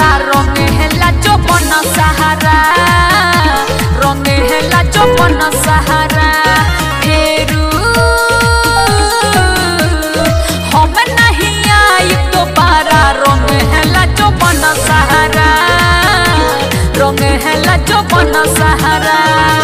पारा रंगे हेला चौपन सहारा रंगे हेला चौपन सहारा फेरू हम नहीं आई तो पारा रंगे हेला चौपन सहारा रंगे हेला चौपन सहारा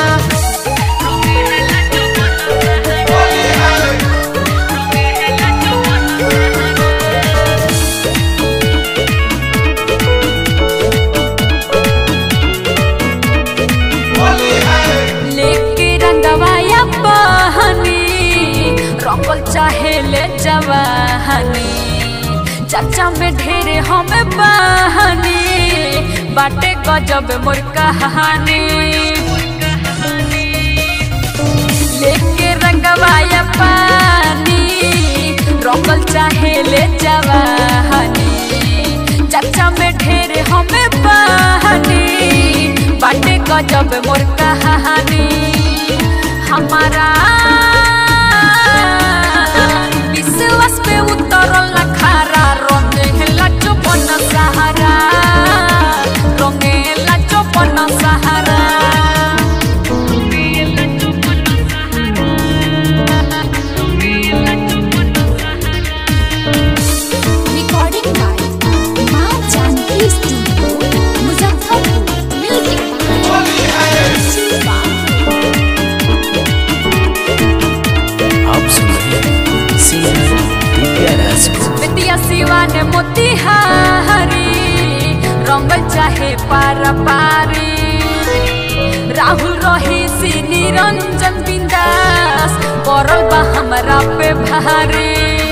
लेके रंगवाया बहनी रंगल चाहे ले जवाहनी चाचा में ढेरे हमें बहनी बाटे गजब मोर कहानी लेके रंगवाया पानी रंगल चाहे ले जवाहनी चाचा में ढेरे हमें बहनी बाटे गजब मोर कहानी हमारा विश्वास पे उतरल खारा रंगेला चौपन सहारा रंगेला चौपन सहारा Recording by माँ जानकी स्टूडियो मुजफ्फरपुर म्यूजिक शिल्पा आप सुन रहे हैं सिंगर दिव्या राज को बेतिया सिवा ने मोतिहारी रंग चाहे पारा पारी राहुल रही सी निरंजन बिंदास करल बा हमरा पे भारी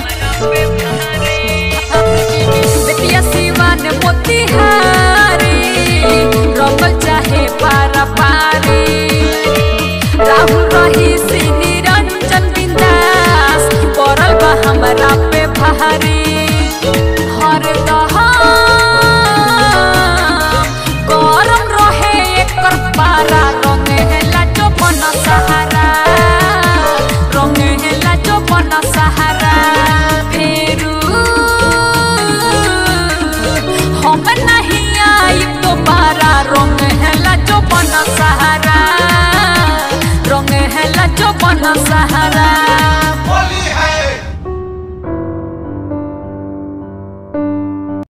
बेतिया सिवा ने मोतिहारी रंग चाहे पारा पारी राहुल रही सी निरंजन बिंदास करल बा हमरा पे भारी हर गरम रहे एकर पारा रंगे हेला चौपन सहारा रंगे हेला चौपन सहारा फेरू हम नहीं आई तो पारा रंगे हेला चौपन सहारा रंगे हेला चौपन सहारा